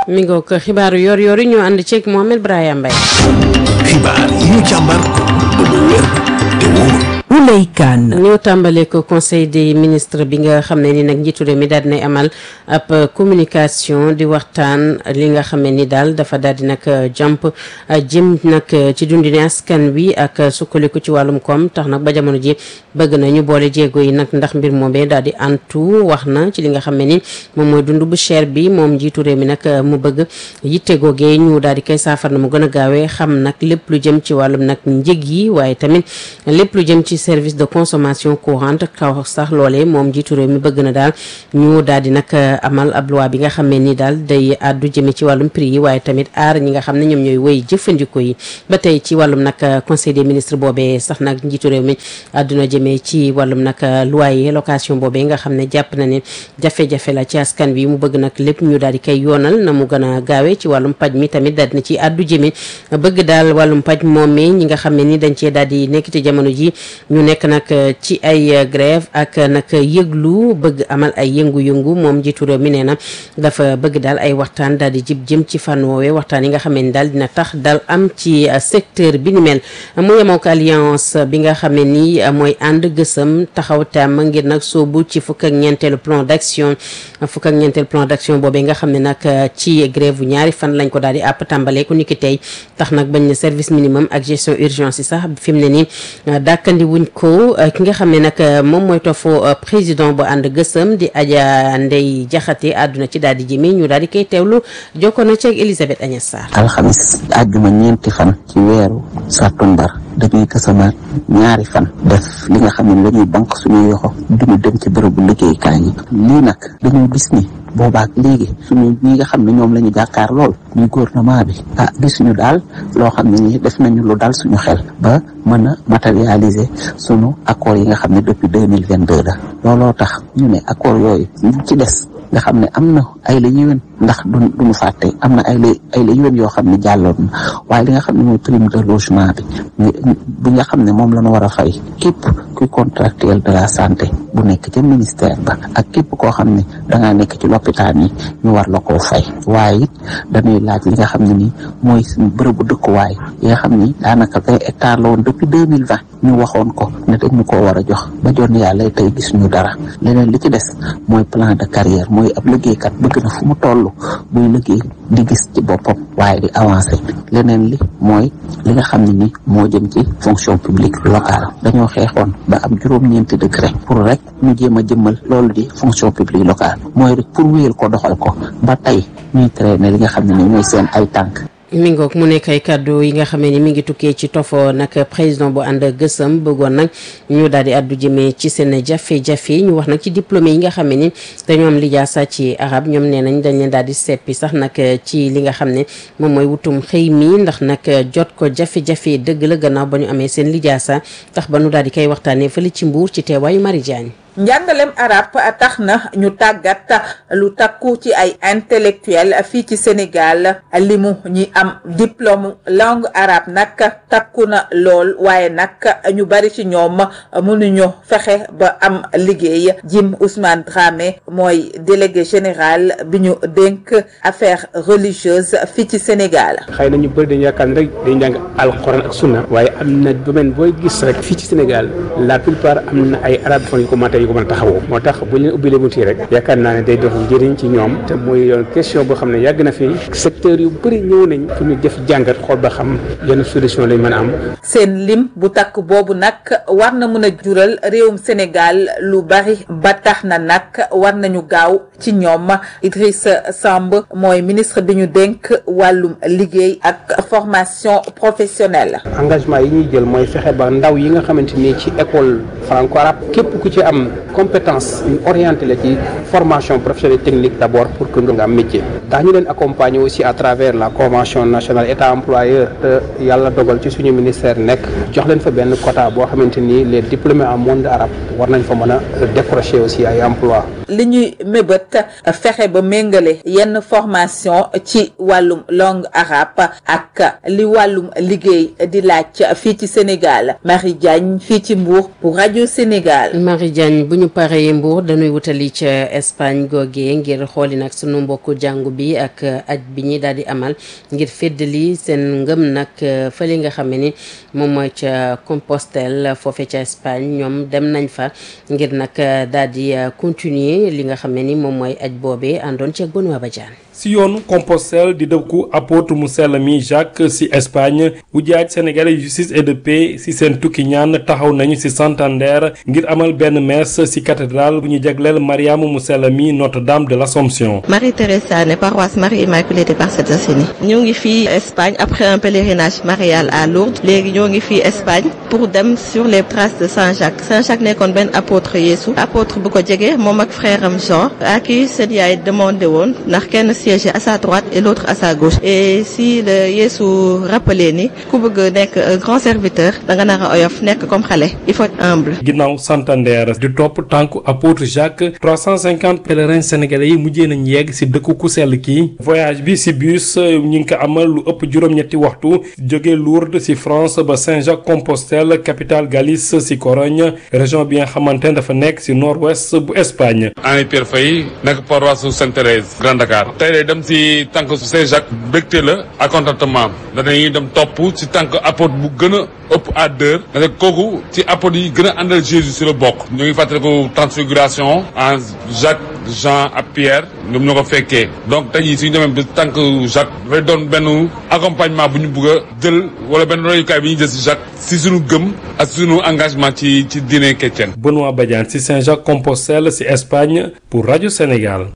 mi ngi ko xibaaru yor yor yi ñu ànd ceeg Mohamed Brahima Mbaye. xibaar yi ñu càmbar ba mu wér te wóor. Ouley Kane. ñoo tàmbale ko conseil des ministres bi nga xam ne ni nag njiitu réew mi daal dinay amal ab communication di waxtaan li nga xam ne ni daal dafa daal di nag jàmp jëm nag ci dundine askan wi ak sukkandiku ci wàllum koom tax nag ba jamono ji bëgg na ñu boole jéego yi nag ndax mbir moomee daal di antu wax na ci li nga xam ne ni moom mooy dund bu cher bi moom njiitu réew mi nag mu bëgg yitte googee ñu daal di koy saafar na mu gën a gaawee xam nag lépp lu jëm ci wàllum nag njëg yi waaye tamit lépp lu jëm ci service de consommation courante kaw sax loolee moom jiitu réew mi bëgg na daal ñu daal di nag amal ab loi bi nga xam ne ni daal day àddu jëme ci wàllum prix yi waaye tamit aar ñi nga xam ne ñoom ñooy woy jëfandikoo yi ba tey ci wàllum nag conseil des ministres boobee sax nag njiitu réew mi àdduna jëmee ci wàllum nag loyer location boobee nga xam ne jàpp na ne jafe-jafe la ci askan wi mu bëgg nag lépp ñu daal di koy yoonal na mu gën a gaawee ci wàllum paj mi tamit daal dina ci àddu jëme bëgg daal wàllum paj moomee ñi nga xam ne ni dañ cee daal di nekk ci jamono ji ñu nekk nag ci ay grève ak nag yëglu bëgg amal ay yëngu-yëngu moom jiitu réew mi nee na dafa bëgg daal ay waxtaan daal di jib jëm ci fànn woowee waxtaan yi nga xam ne daal dina tax daal am ci secteur bi ni mel mu yemook alliance bi nga xam ne ni mooy ànd gësëm taxaw tam ngir nag soobu ci fukk ak ñeenteelu plan d'action fukk ak ñeenteelu plan d'action boobee nga xam ne nag ci grève bu ñaari fan lañ ko daal di àpp tàmbalee ku niki tey tax nag bañ ne service minimum ak gestion urgence yi sax fi mu ne nii dàkkandi wuñ ko ki nga xam ne nag moom mooy tofu président bu ànd gësëm di Adja Ndeye Diakhaté àdduna ci daal di jëmee ñu daal di koy teewlu jokkoo na ci ak Elisabeth Agnès Sarr. alxamis àjjuma ñeenti fan ci weeru sàttumbar dañuy kësamaat ñaari fan def li nga xam ne lañuy banque suñuy yoxo duñu dem ci bërëbu liggéeykaay yi lii nag dañoo gis ni boobaak léegi suñu ñi nga xam ne ñoom la ñu jàkkaar lool ñu gouvernement bi ah gisuñu daal loo xam ne ni def nañu lu dal suñu xel ba mën a matérialiser suñu accord yi nga xam ne depuis deux mille vingt deux la looloo tax ñu ne accord yooyu ñu ci des nga xam ne am na ay la yéwén ndax du duñu fàtte am na ay la ay la yéwén yoo xam ne jàlloon na waaye li nga xam ne mooy prime de logement bi bi nga xam ne moom la ñu war a fay képp kuy contractuel de la santé bu nekk ca ministère ba ak képp koo xam ne dangaa nekk ci lopitaan yi ñu war la koo fay waaye it dañuy laaj li nga xam ne ni mooy suñu bërëbu dëkkuwaay yi nga xam ni daanaka vingt hectares la woon depuis deux mille vingt ñu waxoon ko ne dañu koo war a jox ba jon yàlla tey gis ñu dara leneen li ci des mooy plan de carrière mooy ab liggéeykat bëgg na fu mu toll buy liggéey di gis ci boppam waaye di avancer leneen li mooy li nga xam ne ni moo jëm ci fonction publique locale dañoo xeexoon ba am juróom-ñeenti décret pour rek ñu jéem a jëmmal loolu di fonction publique locale mooy rek pour wéyal ko doxal ko ba tey ñuy traîner li nga xam ne ni mooy seen ay tànk mi ngoog mu nekk ay kàddu yi nga xamee ni mi ngi tukkee ci tofo nag président bu ànd gësam bëggoon nag ñu daal di addu jëmee ci seen jafe-jafe ñu wax nag ci diplômé yi nga xamee ni dañoo am lijaasa ci arab ñoom nee nañ dañ leen daal di seppi sax nag ci li nga xam ne moom mooy wutum xëy mi ndax nag jot ko jafe-jafe dëgg la gannaaw ba ñu amee seen lijaasa tax ba nu daal di koy waxtaanee fële ci mbuur ci teewaayu Marie Diagne njàngalem arab tax na ñu tàggat lu takku ci ay intellectuel fii ci Sénégal limu ñi am diplôme langue arabe nag takku na lool waaye nag ñu bari ci ñoom mënuñu fexe ba am liggéey Jim Ousmane Dramé mooy délégué général bi ñu dénk affaires religieuses fii ci Sénégal. xëy na ñu bëri dañu yaakaar ne rek dañu jàng alxuraan ak sunna waaye am na domaine booy gis rek fii ci Sénégal la plupart am na ay arabophones yu ko mën yu ko mën a taxawoo moo tax bu ñu leen ubbilee bunti rek yaakaar naa ne day dox njëriñ ci ñoom te muy yoon question boo xam ne yàgg na fi secteur yu bëri ñëw nañ pour ñu def jàngat xool ba xam yenn solution lañ mën a am seen lim bu takk boobu nag war na mën a jural réewum Sénégal lu bari ba tax na nag war nañu gaaw ci ñoom Idrissa Samb mooy ministre bi ñu dénk wàllum liggéey ak formation professionnelle engagement yi ñuy jël mooy fexe ba ndaw yi nga xamante ni ci école franco-arabe képp ku ci am compétence ñu orienté la ci formation professionnelle technique d'abord pour que nga am métier daa ñu leen accompagner aussi à travers la convention nationale état employeur te yàlla dogal ci suñu ministère nekk jox leen fa benn quota boo xamante ni les diplômés en monde arabe war nañ fa mën a décrocher aussi ay emploi li ñuy mébét fexe ba méngale yenn formation ci wàllum langue arabe ak li wàllum liggéey di laaj fii ci Sénégal Marie Diagne fii ci Mbour pour rajo Sénégal. Marie Diagne bu ñu paree Mbour dañuy wutali ca Espagne googee ngir xooli nag sunu mbokku jàngu bi ak aj bi ñi daal di amal ngir féddali seen ngëm nag fële nga xam ni moom mooy ca Compostelle foofe ca Espagne ñoom dem nañ fa ngir nag daal di continuer li nga xam ne ni moom mooy aj boobee àndoon ci ak Benoît Badiane si yoonu Compostelle di dëkku apôtre mu sell mi Jacques si Espagne ujaaj sénégalais justice et de paix si seen tukki ñaan taxaw nañu si Santander ngir amal benn messe si cathédrale bu ñu jagleel Mariama mu sell mi Notre-Dame de l'Assomption. Marie-Thérèse Sané paroisse Marie Immaculée des Parcelles Assainies ñu ngi fii Espagne après un pèlerinage marial à Lourdes léegi ñoo ngi fii Espagne pour dem sur les traces de Saint-Jacques Saint-Jacques nekkoon benn apôtre Yeesu apôtre bu ko jege moom ak frère am Jean à qui seen yaay demandé woon ndax kenn siège à sa droite et l'autre à sa gauche et si le Yeesu rappelé ni ku bëgg nekk un grand serviteur da nga nar a oyof nekk comme xale il faut être humble. ginnaaw Santander di topp tànku apôtre Jacques 350 pèlerins sénégalais yi mujjee nañ yegg si dëkku ku sell kii voyage bi si bus ñi ngi ko amal lu ëpp juróom-ñetti waxtu jóge Lourdes si France ba Saint-Jacques-Compostelle capitale Galice si Corogne région bi nga xamante ne dafa nekk si nord-ouest bu Espagne. Henri Pierre Faye nekk paroisse Sainte-Thérèse Grand Dakar tey day dem si tànk Saint-Jacques bégte la ak contentement danañuy dem topp si tànk apôtre bu gën a ëpp à deux parce que kooku ci apôtre yi gën a àndal Jésus si la bokk ñu ngi fàttaliku transfiguration en Jacques Jean ak Pierre ñoom ñoo ko fekkee donc tey jii suñu demee ba tànk Jacques dafay doon benn accompagnement bu ñu bëgg a jël wala benn royukaay bi ñu jël si Jacques si suñu gëm ak suñu engagement ci ci diine chrétienne. Benoît Badiane si Saint-Jacques-Compostelle si Espagne pour rajo Sénégal.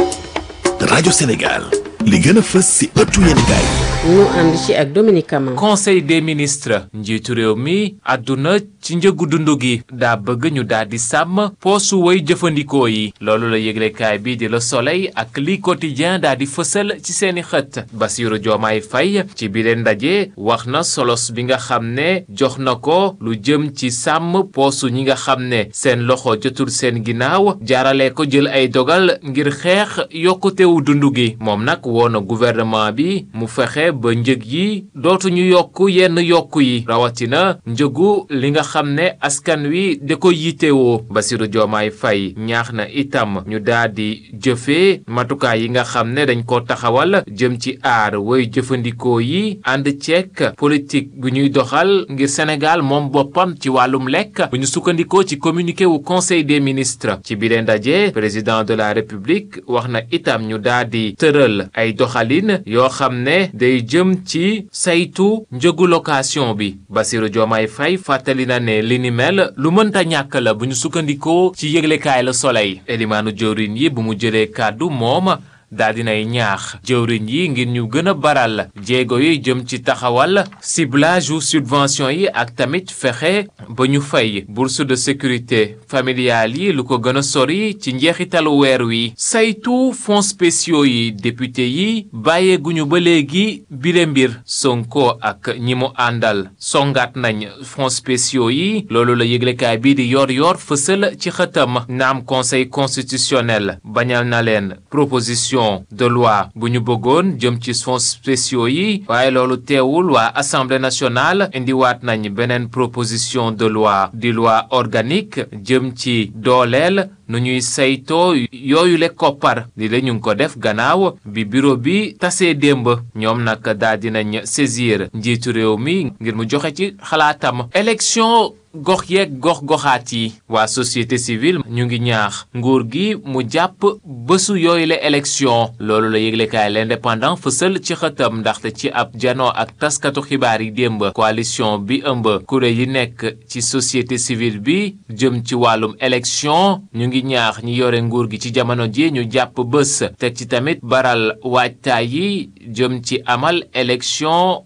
rajo Sénégal li gën a fës si ëttu yéenekaay ñu ànd ci ak Dominique Kama conseil des ministres njiitu réew mi àdduna ci njëgu dund gi daa bëgg ñu daal di sàmm poosu way jëfandikoo yi loolu la yëglekaay bi di Le Soleil ak li quotidien daa di fësal ci seeni xët Bassirou Diomaye Faye ci bi leen ndaje wax na solos bi nga xam ne jox na ko lu jëm ci sàmm poosu ñi nga xam ne seen loxo jotul seen ginnaaw jaarale ko jël ay dogal ngir xeex yokkutewu dund gi moom nag woo na gouvernement bi mu fexe ba njëg yi dootuñu yokk yenn yokk yi rawatina njëgu li nga xam ne askan wi da ko yitewoo Bassirou Diomaye Faye ñaax na itam ñu daal di jëfee matukaay yi nga xam ne dañ ko taxawal jëm ci aar woy jëfandikoo yi ànd ceek politique bu ñuy doxal ngir Sénégal moom boppam ci wàllum lekk bu ñu sukkandikoo ci communiqué wu conseil des ministres ci biir ndaje président de la république wax na itam ñu daal di tëral ay doxalin yoo xam ne day jëm ci saytu njëgu location bi Bassirou Diomaye Faye fàttali na ne li ni mel lu mënta ñàkk la bu ñu sukkandikoo ci yëglekaay la Soleil elimaanu jëwriñ yi bu mu jëlee kàddu moom daal dinay ñaax jëwriñ yi ngir ñu gën a baral jéego yi jëm ci taxawal ciblage ou subvention yi ak tamit fexe ba ñu fay bourse de sécurité familiale yi lu ko gën a sori ci njeexitalu weer wi saytu fonds spéciaux yi député yi bàyyeeguñu ba léegi bile mbir Sonko ak ñi mu àndal songaat nañ fonds spéciaux yi loolu la yëglekaay bii di yor yor fësal ci xëtam naam conseil constitutionnel bañal na leen proposition de loi bu ñu bëggoon jëm ci fonds spéciaux yi waaye loolu teewul waa assemblée nationale indiwaat nañ beneen proposition de loi di loi organique jëm ci dooleel nu ñuy saytoo yooyu le koppar li la ñu ngi ko def gannaaw bi bureau bi tasee démb ñoom nag daal dinañ saisir njiitu réew mi ngir mu joxe ci xalaatam élection gox yeeg gox goxaat yi waa société civile ñu ngi ñaax nguur gi mu jàpp bésu yooyu la élection loolu la yëglekaay l'indépendant fësal ci xëtam ndaxte ci ab janoo ak taskatu xibaar yi démb coalition bi ëmb kuréel yi nekk ci société civile bi jëm ci wàllum élection ñu ngi ñaax ñi yore nguur gi ci jamono ji ñu jàpp bés teg ci tamit baral waajtaay yi jëm ci amal élection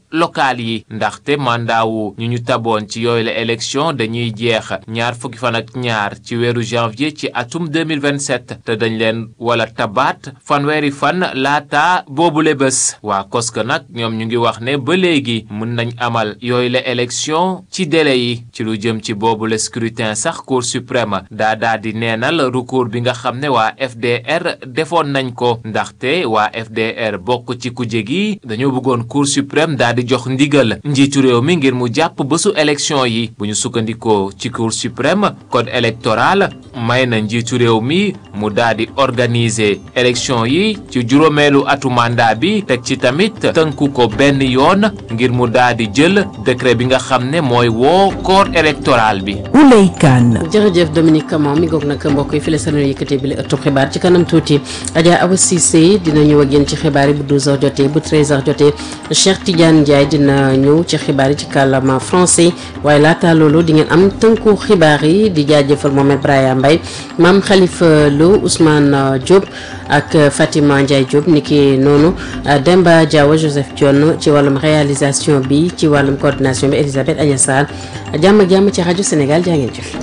locales yi ndaxte mandat wu ñu ñu taboon ci yooyu la élection dañuy jeex ñaar fukki fan ak ñaar ci weeru janvier ci atum 2027 te dañ leen wala tabaat fanweeri fan laata boobule bés waa koska nag ñoom ñu ngi wax ne ba léegi mën nañ amal yooyu la élection ci délai yi ci lu jëm ci boobule scrutin sax cour suprême daa daa di neenal recours bi nga xam ne waa FDR defoon nañ ko ndaxte waa FDR bokk ci kuje gi dañoo bëggoon cour suprême daa di jox ndigal njiitu réew mi ngir mu jàpp bésu élection yi bu ñu sukkandikoo ci cour suprême code électoral may na njiitu réew mi mu daa di organiser élection yi ci juróomeelu atu mandat bi teg ci tamit tënku ko benn yoon ngir mu daa di jël décret bi nga xam ne mooy woo corps électoral bi. Ouley Kane. jërëjëf Dominique Camon mi ngoog nag mbokk yi fi la seen yëkkatee bi la ëttu xibaar ci kanam tuuti Adja Awa Cissé dina ñëw ak yéen ci xibaar yi bu 12h jotee bu 13h jotee Cheikh Tidiane Ndiaye dina ñëw ci xibaar yi ci kàllaama français waaye laata loolu di ngeen am tënku xibaar yi di jaajëfal Mohamed Braya Mbaye maam Khalifa Lo Ousmane Diop ak Fatima Ndiaye Diop niki noonu Demba Diawa Joseph Dione ci wàllum réalisation bi ci wàllum coordination bi Elisabeth Agna Sall jàmm ak jàmm ci rajo Sénégal jaa ngeen jëf.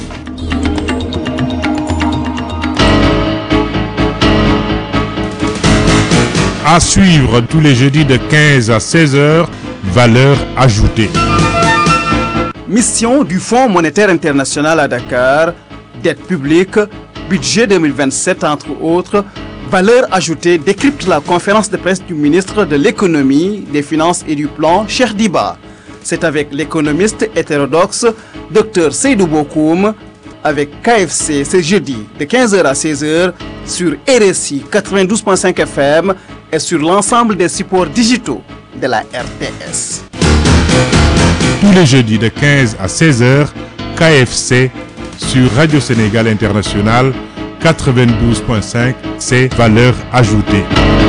À suivre tous les jeudis de 15 à 16 heures, valeur ajoutée. Mission du Fonds monétaire international à Dakar, dette publique, budget 2027 entre autres, valeur ajoutée décrypte la conférence de presse du ministre de l'économie, des finances et du plan, Cheikh Diba. C'est avec l'économiste hétérodoxe Dr Seydou Bokoum avec KFC ce jeudi de 15h à 16h sur RSI 92.5 FM et sur l'ensemble des supports digitaux de la RTS. Tous les jeudis de 15 à 16 heures, KFC sur Radio Sénégal International 92.5, c'est valeur ajoutée.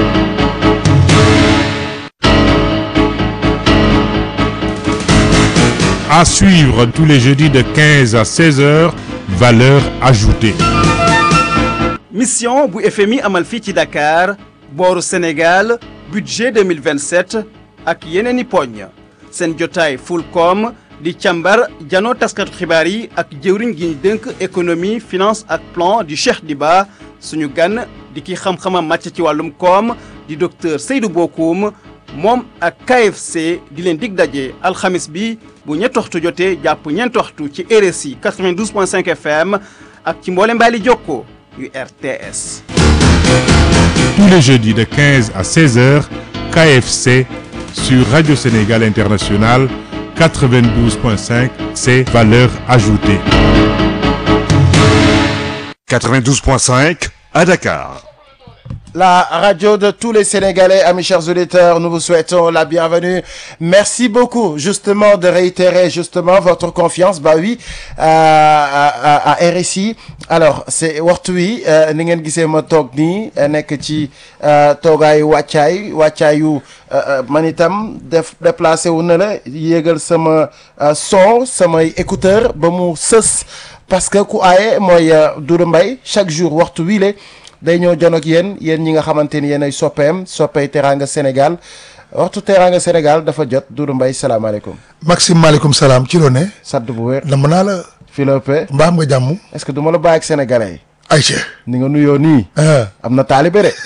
À suivre tous les jeudis de 15 à 16 heures, valeur ajoutée. Mission bu FMI amal fii ci Dakar booru Sénégal budget 2027 ak yeneen i poñ seen jotaay Fulcom di càmbar janoo taskatu xibaar yi ak jëwriñ gi ñu dënk économie finance ak plan di Cheikh Diba suñu gan di ki xam-xamam màcc ci wàllum koom di docteur Seydou Bokoum moom ak KFC di leen dig daje alxamis bi bu ñetti waxtu jotee jàpp ñeenti waxtu ci RSI 92.5 FM ak ci mboole mbaali jokko yu RTS. Tous les jeudis de 15 à 16 heures, KFC sur Radio Sénégal International 92.5, c'est valeur ajoutée. 92.5 à Dakar. La radio de tous les Sénégalais, amis chers auditeurs, nous vous souhaitons la bienvenue. Merci beaucoup, justement, de réitérer justement votre confiance, bah oui, à, à, à RSI. Alors, c'est waxtu wi ni ngeen gisee ma toog nii nekk ci toogaayu wàccaay wàccaayu man itam def déplacé wu na la yéegal sama son samay écouteur ba mu sës parce que ku aaye mooy Doudou Mbaye chaque jour waxtu wii le day ñëw jon ak yéen yéen ñi nga xamante ni yéen ay soppeem soppey Teranga Sénégal waxtu Teranga Sénégal dafa jot Doudou Mbaye salaamaaleykum. Maxime maaleykum salaam ci loo ne. sadd bu wér. nam naa la. Philippe. mbaa am nga jàmm. est-ce que du ma la bàyyi ak sénégalais yi. ayca. ni nga nuyoo nii. am na taalibe de.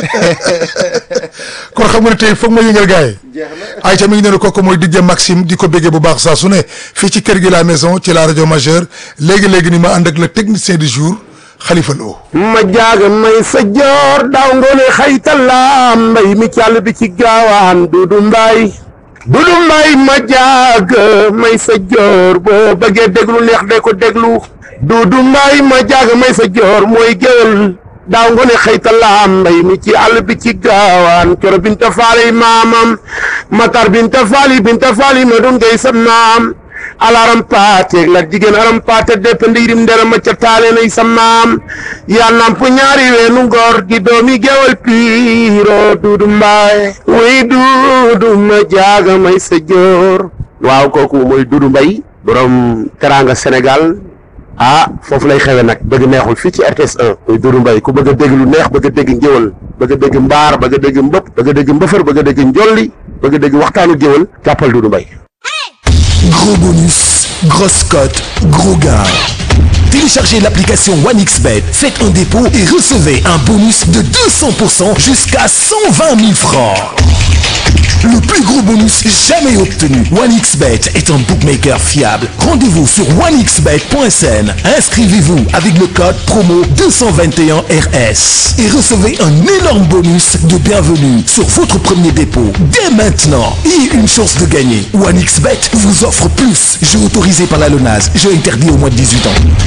kon xam nga ne tey foog ma yëngal gars yi. jeex na ayca mi ngi ne kooku mooy DJ Maxime di ko béggee bu baax saa su ne fii ci kër gi la maison ci la rajo majeure léegi léegi ni ma ànd ak le technicien du jour. Khalifa Lo ma jaaga may sa joor daaw ngoone xaytalaam mbay mi càll bi ci gaawaan dudu mbay dudu mbay ma jaaga may sa joor boo bëggee déglu neex de ko déglu dudu mbay ma jaaga may sa joor mooy géwël daaw ngoone xaytalaam mbay mi ci àll bi ci gaawaan coro binta faali maamam matar binta faali binta faali ma dun ngay sa maam alaram paate la jigéen aram paate deppe ndiirim ndera macca taale nay sa maam yaa namp ñaari weenu ngor di doomi gewal piiro duudu mbaay way duudu ma jaaga may sa joor waaw kooku mooy duudu mbay borom teranga sénégal ah foofu lay xewe nag bëgg neexul fii ci RTS 1 muy duudu mbay ku bëgg a dégg lu neex bëgg a dégg ngéwal bëgg a dégg mbaar bëgg a dégg mbëpp bëgg a dégg mbëfër bëgg a dégg njolli bëgg dégg waxtaanu géwël jàppal Doudou Mbaye Gros bonus, grosse cote, gros gain. Téléchargez l'application OneXBet, faites un dépôt et recevez un bonus de 200% jusqu'à 120 000 francs. Le plus gros bonus jamais obtenu. OneXBet est un bookmaker fiable. Rendez-vous sur onexbet.sn. Inscrivez-vous avec le code promo 221RS et recevez un énorme bonus de bienvenue sur votre premier dépôt dès maintenant et une chance de gagner. OneXBet vous offre plus. Jeu autorisé par la LONAS. Jeu interdit au moins de 18 ans.